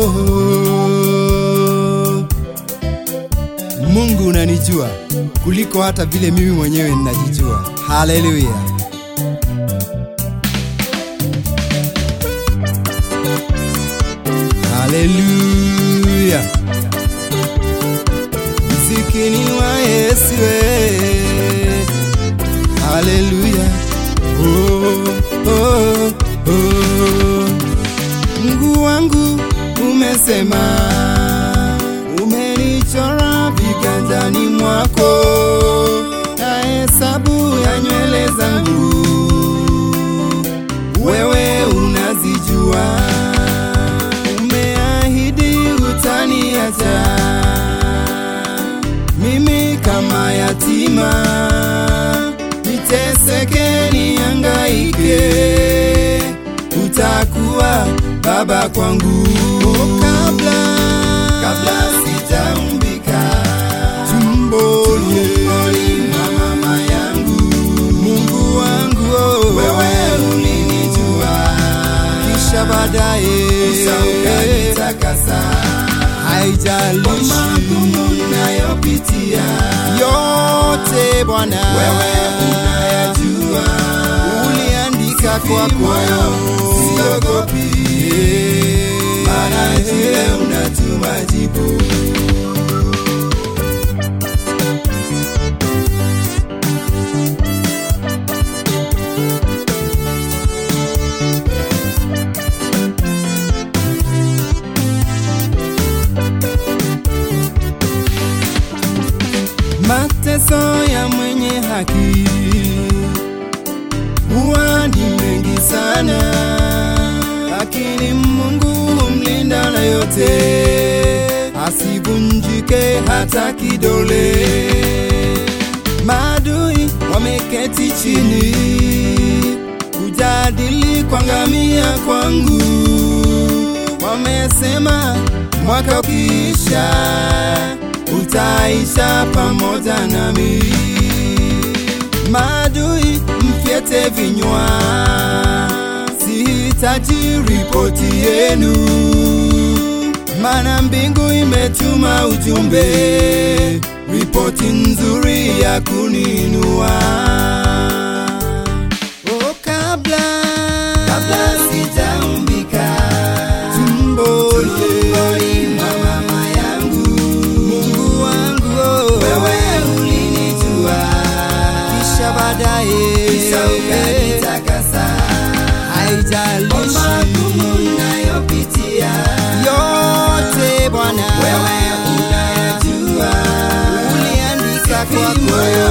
Mungu unanijua kuliko hata vile mimi mwenyewe ninajijua. Haleluya! Haleluya! Mzikini wa Yesu we. Haleluya! Oh, oh, oh. Mungu wangu umesema, umenichora viganjani mwako na hesabu ya nywele zangu, wewe unazijua. Umeahidi utaniacha mimi kama yatima, niteseke, nihangaike utakuwa baba kwangu oh, kabla kabla sijaumbika tumboni mwa mama yangu Mungu wangu oh, wewe ulinijua kisha baadaye ukanitakasa haijalishi magumu nayopitia yote Bwana wewe unayajua uliandika kwako siogopi maana jile unatuma jibu mateso ya mwenye haki huwa ni mengi sana, lakini Mungu humlinda na yote, asivunjike hata kidole. Maadui wameketi chini kujadili kuangamia kwangu, wamesema mwaka ukiisha utaisha pamoja nami. Maadui mfyete vinywa, sihitaji ripoti yenu, mana mbingu imetuma ujumbe, ripoti nzuri ya kuninua. Oh, kabla kabla sijaumbika tumboni mwa mama yangu Mungu wangu oh, wewe ulinijua kisha baadaye kisha ukanitakasa haijalishi magumu nayopitia yote Bwana wewe unayajua uliandika kwa moyo